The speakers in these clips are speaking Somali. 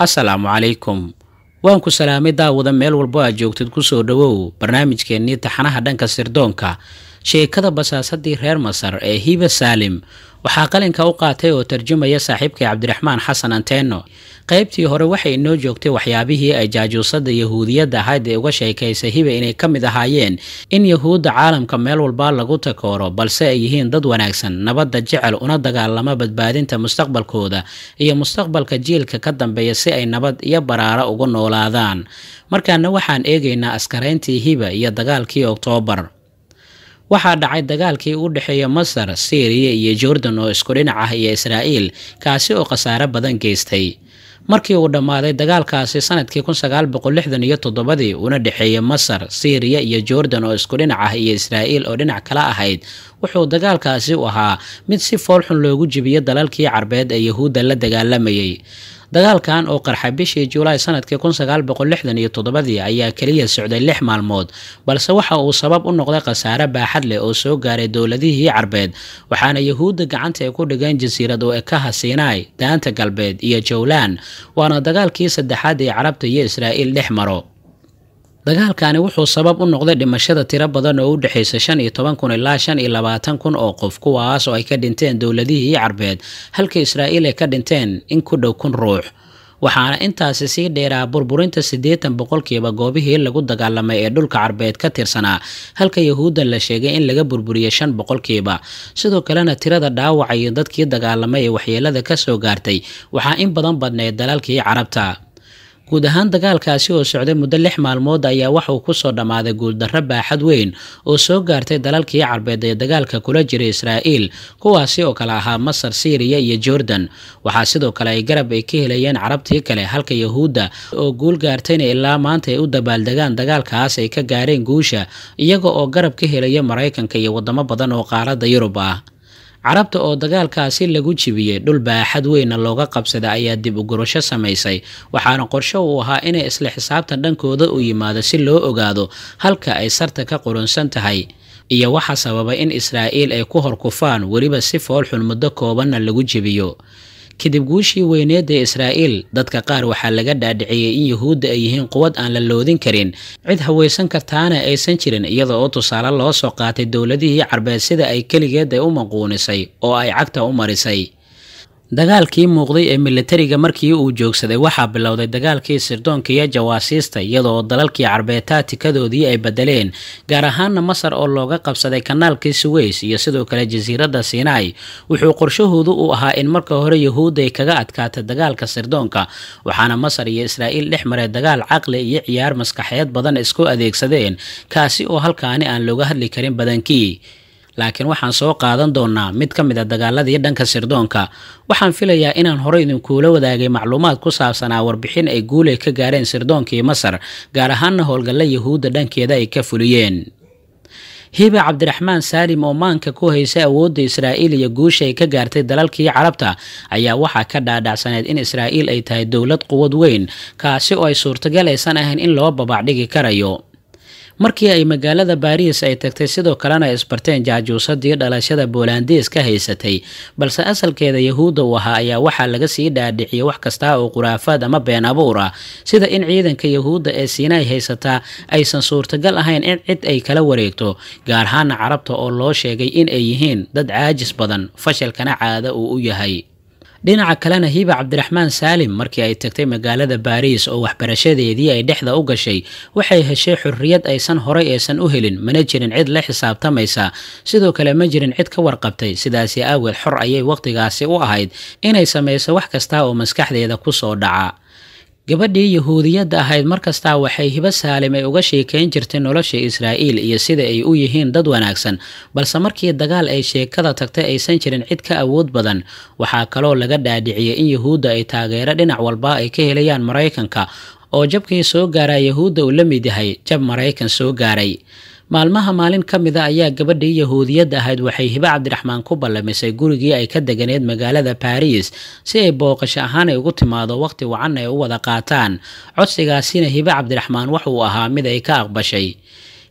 assalaamu calaykum waan ku salaamay daawada meel walbo aad joogtid kusoo dhowow barnaamijkeennii taxanaha dhanka sirdoonka sheekada basaasadii reer masar ee hiba saalim waxaa qalinka u qaatay oo tarjumaya saaxiibkay cabdiraxmaan xasan anteeno qaybtii hore waxay inoo joogtay waxyaabihii ay jaajuusada yahuudiyadda ahayd ee uga sheekaysay hiba inay ka mid ahaayeen in yahuudda caalamka meel walba lagu takooro balse ay yihiin dad wanaagsan nabadda jecel una dagaalama badbaadinta mustaqbalkooda iyo mustaqbalka jiilka ka dambeeya si ay nabad iyo baraaro ugu noolaadaan markaana waxaan eegaynaa askarayntii hiba iyo dagaalkii oktoobar waxaa dhacay dagaalkii u dhexeeya masar syriya iyo jordan oo isku dhinac ah iyo israa'iil kaasi oo khasaare badan geystay markii uu dhammaaday dagaalkaasi sanadkii kun sagaal boqol lixdan iyo toddobadii una dhexeeyey masar syriya iyo jordan oo isku dhinac ah iyo israa'iil oo dhinac kala ahayd wuxuu dagaalkaasi u ahaa mid si foolxun loogu jibiyo dalalkii carbeed ee yahuudda la dagaalamayay dagaalkan oo qarxa bishii julaay sanadkii kun sagaal boqol lixdan iyo toddobadii ayaa keliya socday lix maalmood balse waxa uu sabab u noqday khasaare baaxad leh oo soo gaaray dowladihii carbeed waxaana yahuudda gacanta ay ku dhigeen jasiirad oo ekaha siinaai daanta galbeed iyo jowlaan waana dagaalkii saddexaad ee carabta iyo israa'iil dhex maro dagaalkani wuxuu sabab u noqday dhimashada tiro badan oo u dhexaysa shan iyo toban kun ilaa shan iyo labaatan kun oo qof kuwaas oo ay ka dhinteen dowladihii carbeed halka israa'iil ay ka dhinteen in ku dhow kun ruux waxaana intaasi sii dheeraa burburinta siddeetan boqolkiiba goobihii lagu dagaalamay ee dhulka carbeed ka tirsanaa halka yahuudda la sheegay in laga burburiyey shan boqolkiiba sidoo kalena tirada dhaawaca iyo dadkii dagaalamay ee waxyeelada ka soo gaartay waxaa in badan badneyd dalalkii carabta guud ahaan dagaalkaasi oo socday muddo lix maalmood ayaa waxa uu kusoo dhammaaday guuldarro baaxad weyn oo soo gaartay dalalkii carbeed ee dagaalka kula jiray israa'iil kuwaasi oo kale ahaa masar syriya iyo jordan waxaa sidoo kale ay garab ay ka helayeen carabtii kale halka yahuudda oo guul gaartayna ilaa maanta ay u dabaaldegaan dagaalkaas ay ka gaareen guusha iyaga oo garab ka helaya maraykanka iyo waddamo badan oo qaaradda yurub ah carabta oo dagaalkaasi lagu jibiyey dhul baaxad weynna looga qabsada ayaa dib u gurasho samaysay waxaana qorsho uu ahaa inay isla xisaabtan dhankooda u yimaado si loo ogaado halka ay sarta ka qurunsan tahay iyo waxa sababay in israa'iil ay ku horkufaan weliba si foolxun muddo koobanna lagu jebiyo kadib guushii weyneed ee israa'iil dadka qaar waxaa laga dhaadhiciyey in yahuudda ay yihiin quwad aan la loodin karin cid hawaysan kartaana aysan jirin iyada oo tusaale loo soo qaatay dowladihii carbeed sida ay keligeed ay u maquunisay oo ay cagta u marisay dagaalkii muuqday ee militariga markii uu joogsaday waxaa bilowday dagaalkii sirdoonka iyo jawaasiista iyadoo dalalkii carbeed taatikadoodii ay bedeleen gaar ahaana masar oo looga qabsaday kanaalkii suweys iyo sidoo kale jasiiradda sinai wuxuu qorshahoodu u ahaa in marka hore yahuudda ay kaga adkaata dagaalka sirdoonka waxaana masar iyo israa'iil dhex maray dagaal caqli iyo ciyaar maskaxeed badan isku adeegsadeen kaasi oo halkaani aan looga hadli karin badankii laakiin waxaan soo qaadan doonaa mid ka mid a dagaaladii dhanka sirdoonka waxaan filayaa inaan hore idinkuula wadaagay macluumaad ku saabsanaa warbixin ay guulay ka gaareen sirdoonkii masar gaar ahaana howlgalla yahuudda dhankeeda ay ka fuliyeen hiba cabdiraxmaan saalim oo maanka ku haysa awoodda israa'iil iyo guusha ay ka gaartay dalalkii carabta ayaa waxaa ka dhaadhacsaneyd in israa'iil ay tahay dowlad quwad weyn kaasi oo ay suurtagal aysan ahayn in loo babaacdhigi karayo markii ay magaalada baariis ay tagtay sidoo kalena ay isbarteen jaajuusadii dhalashada boolandiis ka haysatay balse asalkeeda yahuudda uu ahaa ayaa waxaa laga sii dhaadhiciyay wax kasta oo khuraafaad ama been abuur ah sida in ciidanka yahuudda ee siinay haysataa aysan suurtagal ahayn in cid ay kala wareegto gaar ahaana carabta oo loo sheegay in ay yihiin dad caajis badan fashalkana caada uu u yahay dhinaca kalena hiba cabdiraxmaan saalim markii ay tagtay magaalada baariis oo waxbarashadeedii ay dhexda u gashay waxay heshay xurriyad aysan horay aysan u helin mana jirin cid la xisaabtamaysa sidoo kale ma jirin cid ka warqabtay sidaasi aaweed xor ayay wakhtigaasi u ahayd inay samayso wax kasta oo maskaxdeeda ku soo dhaca gabadhii yahuudiyadda ahayd markastaa waxay hibo saalim ay uga sheekayn jirtay nolosha israa'iil iyo sida ay u yihiin dad wanaagsan balse markii dagaal ay sheekada tagtay aysan jirin cid ka awood badan waxaa kaloo laga dhaadhiciyey in yahuudda ay taageero dhinac walba ay ka helayaan maraykanka oo jabkii soo gaaraa yahuudda uu la mid yahay jab maraykan soo gaaray maalmaha maalin ka mid a ayaa gabadhii yahuudiyadda ahayd waxay hibo cabdiraxmaan ku ballamisay gurigii ay ka deganeed magaalada baariis si ay booqasho ahaan ay ugu timaado waqhti wacan ay u wada qaataan codsigaasina hibo cabdiraxmaan wuxuu ahaa mid ay ka aqbashay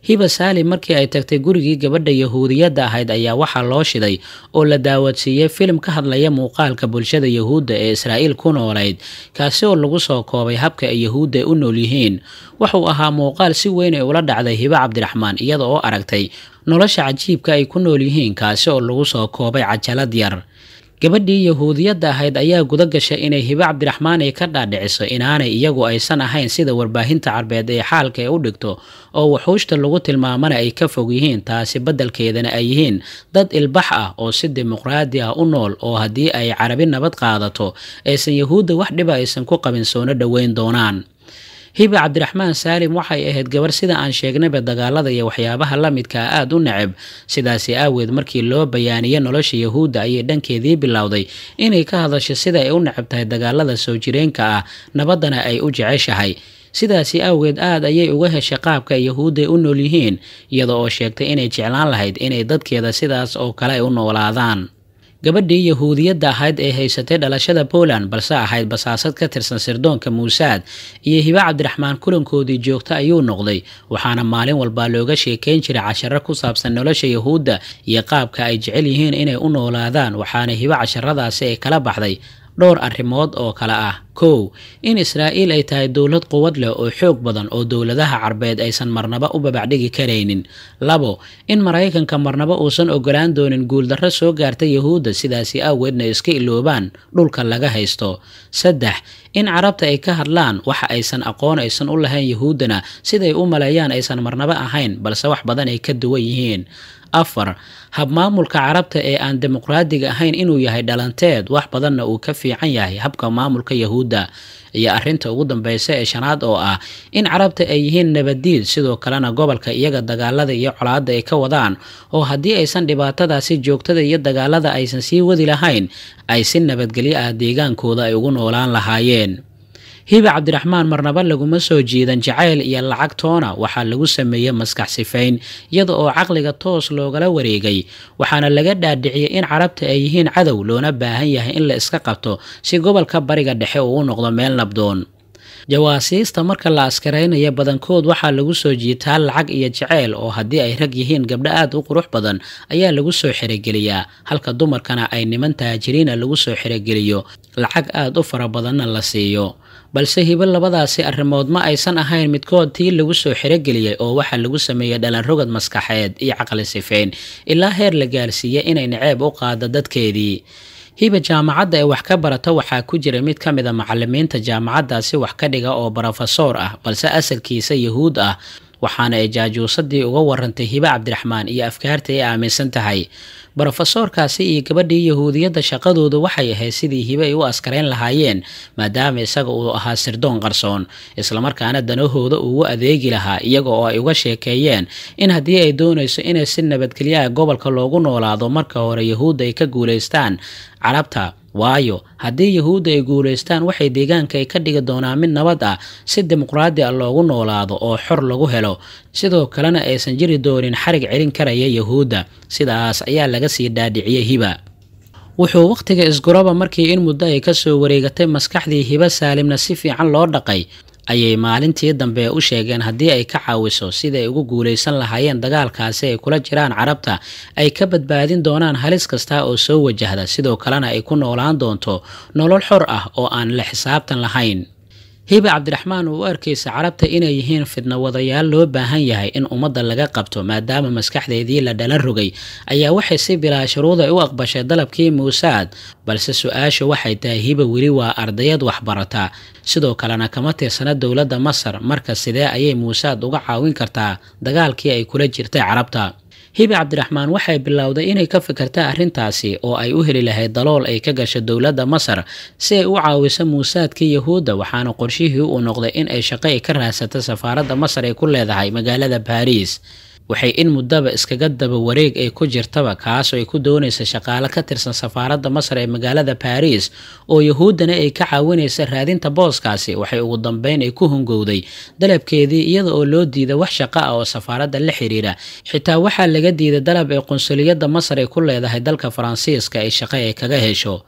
hiba saalim markii ay tagtay gurigii gabadha yahuudiyadda ahayd ayaa waxaa loo shiday oo la daawadsiiyey filim ka hadlaya muuqaalka bulshada yahuudda ee israa'iil ku noolayd kaasi oo lagu soo koobay habka ay yahuudda u nool yihiin wuxuu ahaa muuqaal si weyn ay ula dhacday hiba cabdiraxmaan iyada oo aragtay nolosha cajiibka ay ku nool yihiin kaasi oo lagu soo koobay cajalad yar gabadhii yahuudiyadda ahayd ayaa guda gashay inay hibe cabdiraxmaan ay ka dhaadhiciso inaanay iyagu aysan ahayn sida warbaahinta carbeed ee xaalka ee u dhigto oo wuxuushta lagu tilmaamana ay ka fog yihiin taasi beddelkeedana ay yihiin dad ilbax ah oo si dimuqraadi ah u nool oo haddii ay carabi nabad qaadato aysan yahuudda wax dhiba aysan ku qabin soona dhoweyn doonaan hiba cabdiraxmaan saalim waxay ahayd gabar sida aan sheegnayba dagaalada iyo waxyaabaha la midkaa aada u neceb sidaasi aaweed markii loo bayaaniye nolosha yahuudda ayay dhankeedii bilowday inay ka hadasho sida ay u necab tahay dagaalada soo jireenka ah nabaddana ay u jeceshahay sidaasi awgeed aad ayay uga heshay qaabka yahuudday u nool yihiin iyada oo sheegtay inay jeclaan lahayd inay dadkeeda sidaas oo kale ay u noolaadaan gabadhii yahuudiyadda ahayd ee haysatay dhalashada poland balse ahayd basaasad ka tirsan sirdoonka muusaad iyo hibe cabdiraxmaan kulankoodii joogta ayuu noqday waxaana maalin walbaa looga sheekayn jiray casharo ku saabsan nolosha yahuudda iyo qaabka ay jecel yihiin inay u noolaadaan waxaana hibe casharadaasi ay kala baxday dhowr arrimood oo kale ah kow in israa'iil ay tahay dowlad quwad leh oo xoog badan oo dowladaha carbeed aysan marnaba u babacdhigi karaynin labo in maraykanka marnaba uusan ogolaan doonin guuldarro soo gaarta yahuudda sidaasi aaweedna iska iloobaan dhulka laga haysto saddex in carabta ay ka hadlaan waxa aysan aqoon aysan u lahayn yahuuddana siday u maleeyaan aysan marnaba ahayn balse wax badan ay ka duwan yihiin afar habmaamulka carabta ee aan dimuqraadiga ahayn inuu yahay dhalanteed wax badanna uu ka fiican yahay habka maamulka yahuudda iyo arrinta ugu dambeysa ee shanaad oo ah in carabta ay yihiin nabaddiid sidoo kalena gobolka iyaga dagaalada iyo colaadda ay ka wadaan oo haddii aysan dhibaatadaasi joogtada iyo dagaalada aysan sii wadi lahayn ay si nabadgelyo ah deegaankooda ay ugu noolaan lahaayeen hiba cabdiraxmaan marnaba laguma soo jiidan jacayl iyo lacag toona waxaa lagu sameeyey maskax sifayn iyada oo caqliga toos loogala wareegay waxaana laga dhaadhiciyey in carabta ay yihiin cadow loona baahan yahay in la iska qabto si gobolka bariga dhexe uu u noqdo meel nabdoon jawaasiista marka la askaraynaya badankood waxaa lagu soo jiitaa lacag iyo jaceyl oo haddii ay rag yihiin gabdho aad u qurux badan ayaa lagu soo xerogeliyaa halka dumarkana ay niman taajiriina lagu soo xerogeliyo lacag aad u fara badanna la siiyo balse hibo labadaasi arrimood ma aysan ahayn midkood tii lagu soo xerogeliyey oo waxaa lagu sameeyey dhalanrogad maskaxeed iyo caqli sifeyn ilaa heer la gaarsiiyey inay naceeb u qaado dadkeedii hiba jaamacadda ee wax ka barata waxaa ku jira mid ka mid a macalimiinta jaamacaddaasi wax ka dhiga oo brofesoor ah balse asalkiisa yahuud ah waxaana ay jaajuusadii uga warantay hibe cabdiraxmaan iyo afkaarta ay aaminsan tahay brofesoorkaasi iyo gabadhii yahuudiyadda shaqadoodu waxay ahayd sidii hibe ay u askarayn lahaayeen maadaama isaga uu ahaa sirdoon qarsoon islamarkaana danahooda ugu adeegi lahaa iyaga oo ay uga sheekeeyeen in haddii ay doonayso inay si nabadgelyaha gobolka loogu noolaado marka hore yahuudda ay ka guulaystaan carabta waayo haddii yahuudda ay guulaystaan waxay deegaanka ay ka dhigi doonaan mid nabad ah si dimuqraadi ah loogu noolaado oo xor lagu helo sidoo kalena aysan jiri doonin xarig celin karaya yahuudda sidaas ayaa laga sii dhaadhiciyey hiba wuxuu wakhtiga isguraba markii in muddo ay kasoo wareegatay maskaxdii hiba saalimna si fiican loo dhaqay ayay maalintii dambe u sheegeen haddii ay ka caawiso sida ay ugu guulaysan lahaayeen dagaalkaasi ay kula jiraan carabta ay ka badbaadin doonaan halis kasta oo soo wajahda sidoo kalena ay ku noolaan doonto nolol xor ah oo aan la xisaabtan lahayn hiba cabdiraxmaan uu u arkaysa carabta inay yihiin fidno wadayaal loo baahan yahay in ummadda laga qabto maadaama maskaxdeedii la dhalan rogay ayaa waxay si bilaa shuruuday u aqbashay dalabkii muusaad balse su-aashu waxay tahay hiba weli waa ardayad waxbarata sidoo kalena kama tirsana dowladda masar marka sidee ayay muusaad uga caawin kartaa dagaalkii ay kula jirtay carabta hibi cabdiraxmaan waxay bilowday inay ka fikirta arrintaasi oo ay u heli lahayd dalool ay ka gasho dowladda masar si ay u caawiso muusaadka yahuudda waxaana qorshihii uu noqday in ay shaqo ay ka raadsato safaaradda masar ay ku leedahay magaalada baariis waxay in muddaba iskaga daba wareeg ay ku jirtaba kaasoo ay ku doonaysa shaqaale ka tirsan safaaradda masar ee magaalada baariis oo yahuuddana ay ka caawinaysa raadinta booskaasi waxay ugu dambeyn ay ku hungowday dalabkeedii iyada oo loo diiday wax shaqo ah oo safaaradda la xiriira xitaa waxaa laga diiday dalab ee qunsuliyadda masar ay ku leedahay dalka faransiiska ay shaqo ay kaga hesho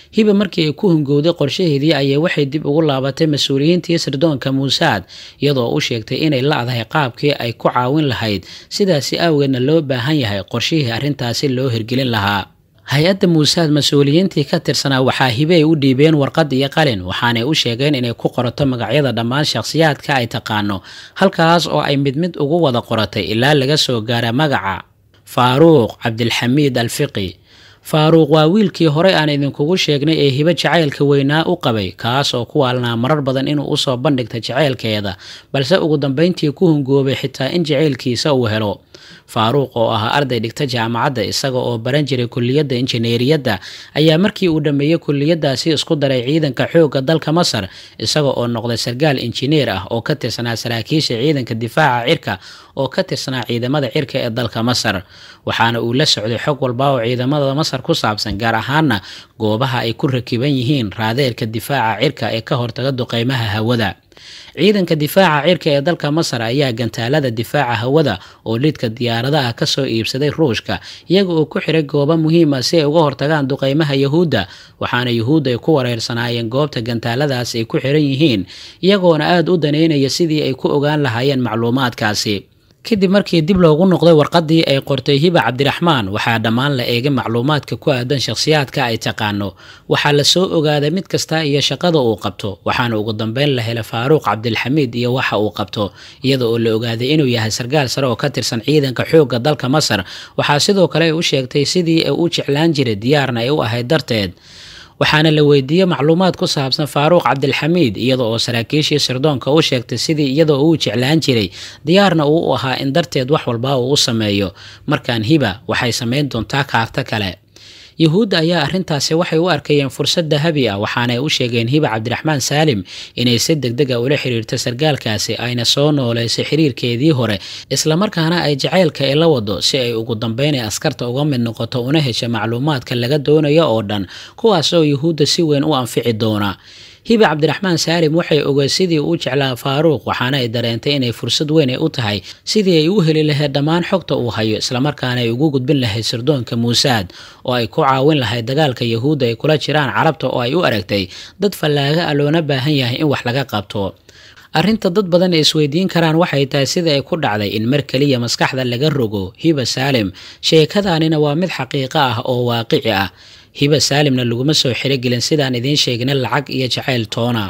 hiba markii ay ku hungowday qorshaheedii ayay waxay dib ugu laabatay mas-uuliyiintii sirdoonka muusaad iyadoo u sheegtay inay la-dahay qaabkii ay ku caawin lahayd sidaasi awgeedna loo baahan yahay qorshihii arrintaasi loo hirgelin lahaa hay-adda muusaad mas-uuliyiintii ka tirsanaa waxaa hibe ay u dhiibeen warqad iyo qalin waxaanay u sheegeen inay ku qorato magacyada dhammaan shakhsiyaadka ay taqaano halkaas oo ay mid mid ugu wada qoratay ilaa laga soo gaara magaca faaruuq cabdilxamiid alfiqi faaruuq waa wiilkii horey aan idinkugu sheegnay ee hibo jacaylka weynaa u qabay kaas oo ku waalnaa marar badan inuu usoo bandhigta jacaylkeeda balse ugu dambeyntii ku hungoobay xitaa in jacaylkiisa uu helo faaruuq oo ahaa arday dhigta jaamacadda isaga oo baran jiray kulliyadda injineeriyadda ayaa markii uu dhammeeyey kulliyadaasi isku daray ciidanka xoogga dalka masar isaga oo noqday sargaal injineer ah oo ka tirsanaa saraakiisha ciidanka difaaca cirka oo ka tirsanaa ciidamada cirka ee dalka masar waxaana uu la socday xog walba oo ciidamada masar ku saabsan gaar ahaana goobaha ay ku rakiban yihiin raadeerka difaaca cirka ee ka hortaga duqeymaha hawada ciidanka difaaca cirka ee dalka masar ayaa gantaalada difaaca hawada oo lidka diyaaradaha kasoo iibsaday ruushka iyaga oo ku xiray goobo muhiim ah si ay uga hortagaan duqeymaha yahuudda waxaana yahuudda ay ku wareersanaayeen goobta gantaaladaas ay ku xiran yihiin iyagoona aada u daneynaya sidii ay ku ogaan lahaayeen macluumaadkaasi kadib markii dib loogu noqday warqadii ay qortay hiba cabdiraxmaan waxaa dhammaan la eegay macluumaadka ku aadan shakhsiyaadka ay taqaano waxaa lasoo ogaaday mid kasta iyo shaqada uu qabto waxaana ugu dambeyn la helay faaruuq cabdilxamiid iyo waxa uu qabto iyada oo la ogaaday inuu yahay sargaal sare oo ka tirsan ciidanka xoogga dalka masar waxaa sidoo kale ay u sheegtay sidii ay u jeclaan jiray diyaarna ay u ahayd darteed waxaana la weydiiyey macluumaad ku saabsan faaruuq cabdilxamiid iyada oo saraakiishii sirdoonka u sheegtay sidii iyadoo uu jeclaan jiray diyaarna uu u ahaa in darteed wax walba uu u sameeyo markaan hiba waxay samayn doontaa kaarto kale yuhuudda ayaa arrintaasi waxay u arkayeen fursad dahabi ah waxaanay u sheegeen hiba cabdiraxmaan saalim inay si degdeg a ula xiriirto sargaalkaasi ayna soo nooleysay xiriirkeedii hore islamarkaana ay jacaylka ay la wado si ay ugu dambeynay askarta uga mid noqoto una hesha macluumaadka laga doonayo oo dhan kuwaas oo yuhuudda si weyn u anfici doona hiba cabdiraxmaan saalim waxay ogeed sidii uu jeclaa faaruuq waxaana ay dareentay inay fursad weyn ay u tahay sidii ay u heli lahayd dhammaan xogta uu hayo islamarkaana ay ugu gudbin lahayd sirdoonka muusaad oo ay ku caawin lahayd dagaalka yahuudda ay kula jiraan carabta oo ay u aragtay dad fallaaga ah loona baahan yahay in wax laga qabto arrinta dad badan ay isweydiin karaan waxay tahay sida ay ku dhacday in mar keliya maskaxda laga rogo hiba saalim sheekadaanina waa mid xaqiiqo ah oo waaqici ah hiba saalimna laguma soo xirogelin sidaan idiin sheegna lacag iyo jacayl toona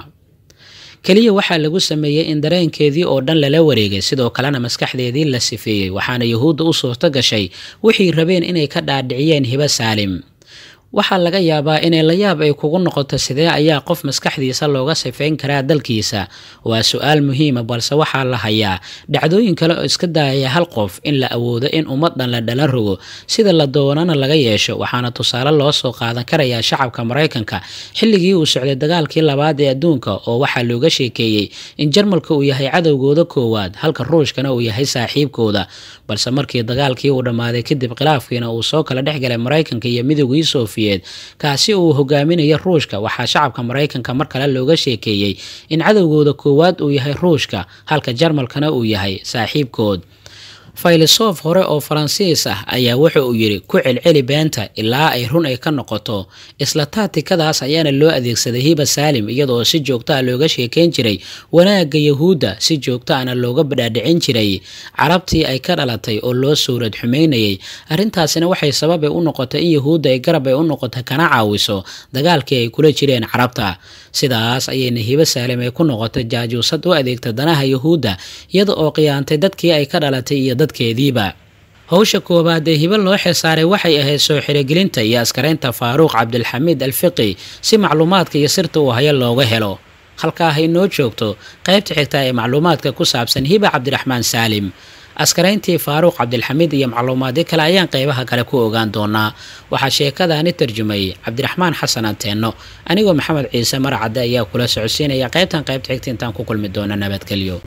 keliya waxaa lagu sameeyey in dareenkeedii oo dhan lala wareegay sidoo kalena maskaxdeedii la sifeeyey waxaana yuhuudda u suurto gashay wixii rabeen inay ka dhaadhiciyeen hiba saalim waxaa laga yaabaa inay la yaab ay kugu noqoto sidee ayaa qof maskaxdiisa looga sifeyn karaa dalkiisa waa su-aal muhiima balse waxaa la hayaa dhacdooyin kale oo iska daayaya hal qof in la awoodo in ummad dhan la dhala rogo sida la doonana laga yeesho waxaana tusaale loo soo qaadan karayaa shacabka maraykanka xilligii uu socday dagaalkii labaad ee adduunka oo waxaa looga sheekeeyey in jarmalka uu yahay cadowgooda koowaad halka ruushkana uu yahay saaxiibkooda balse markii dagaalkii uu dhammaaday kadib khilaafkiina uu soo kala dhexgalay maraykanka iyo midoogii sofiyeed kaasi uu hogaaminaya ruushka waxaa shacabka maraykanka mar kale looga sheekeeyey in cadowgooda koowaad uu yahay ruushka halka jarmalkana uu yahay saaxiibkood faylisof hore oo faransiis ah ayaa wuxa uu yidhi ku celceli beenta ilaa ay run ay ka noqoto isla taatikadaas ayaana loo adeegsaday hiba saalim iyadoo si joogto ah looga sheekeyn jiray wanaagga yahuudda si joogto ahna looga badhaadhicin jiray carabtii ay ka dhalatay oo loo suurad xumeynayay arrintaasina waxay sababay u noqotay in yahuudda ay garab ay u noqoto kana caawiso dagaalkii ay kula jireen carabta sidaas ayayna hiba saalim ay ku noqotay jaajuusad u adeegta danaha yahuudda iyada oo qiyaantay dadkii ay ka dhalatay iyo dadkeediiba howsha koowaad ee hibo loo xilsaaray waxay ahayd soo xirogelinta iyo askaraynta faaruuq cabdilxamiid alfiqi si macluumaadka iyo sirta uu hayo looga helo halkaa hay noo joogto qaybta xigta ee macluumaadka ku saabsan hiba cabdiraxmaan saalim askarayntii faaruuq cabdilxamiid iyo macluumaadyo kale ayaan qeybaha kale ku ogaan doonaa waxaa sheekadaani tarjumayay cabdiraxmaan xasan anteenno anigoo maxamed ciise maracadde ayaa kula socodsiinaya qaybtan qaybta xigta intaan ku kulmi doona nabadgelyo